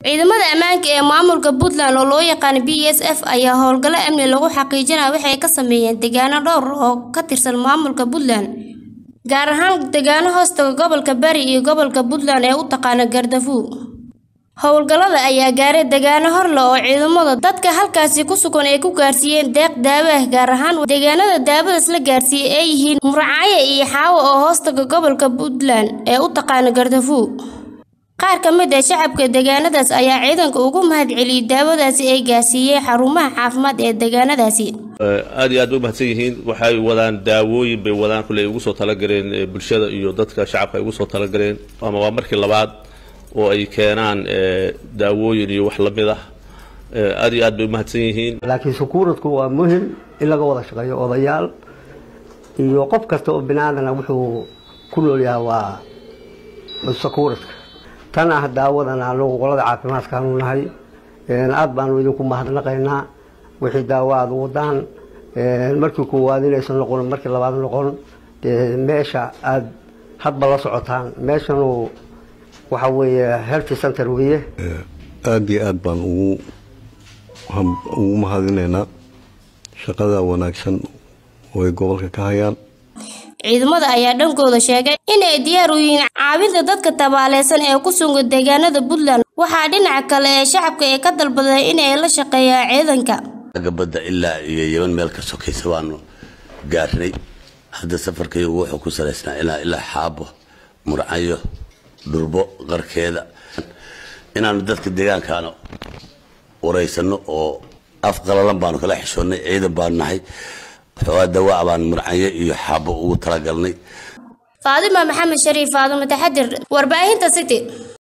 ciidamada ammaanka ee maamulka puntland oo loo yaqaan b s f ayaa howlgallo amni lagu xaqiijinaya waxay ka sameeyeen deegaano dhowr oo ka tirsan maamulka puntland gaar ahaan deegaano hoostaga gobolka bari iyo gobolka puntland ee u taqaana gardafuw howlgallada ayaa gaaray deegaano horle oo ciidamada dadka halkaasi ku sugan ay ku gaarsiiyeen deeq daawo ah gaar ahaan deegaanada daawadaas la gaarsiiyey ay yihiin murcaaye iyo xaawo oo hoostaga gobolka puntland ee u taqaana gardafuw qaar ka mid ah shacabka deegaanadaas ayaa ciidanka ugu mahadceliyey daawadaasi ay gaarsiiyeen xarumaha caafimaad ee deegaanadaasi aad iyo aad bay umahadsan yihiin waxay wadaan daawooyin bay wadaan kulle ay ugu soo talagaleen bulshada iyo dadka shacabka ay ugu soo talagaleen ama waa markii labaad oo ay keenaan daawooyin iyo wax lamid ah aad iyo aad bay umahadsan yihiin laakiin sukuuradku waa muhim in laga wada shaqeeyo odayaal iyo qof kasta oo binaadana wuxuu ku nool yahay waa sakuuradka tan ah daawadan anagu qolada caafimaadkaanu nahay aad baanu idinku mahadnaqaynaa wixii daawo aada wadaan markii koowaad inaysan noqon markii labaad noqon dee meesha aada hadba la socotaan meeshanu waxa weeye healthy center weeye aada iyo aad baan ugu ugu mahadinaynaa shaqada wanaagsan oo ay gobolka ka hayaan ciidamada ayaa dhankooda sheegay inay diyaar u yihiin caawinta dadka tabaaleysan ee ku sugan deegaanada puntland waxaa dhinaca kale ee shacabka ee ka dalbaday inay la shaqeeyaan ciidanka gabadda ilaa iyo yeban meel ka sokaysa baanu gaarnay hadda safarkaygu wuxuu ku salaysnaa ilaa ilaa xaabo murcayo dhurbo qarkeeda inaanu dadka deegaankaana wareysano oo af qalalan baanu kala xishoonnay ciidan baanu nahay waxoogaa dawaac baan murcayo iyo xaabo ugu talagalnay faadima maxamed shariif faadimo taxadir warbaahinta city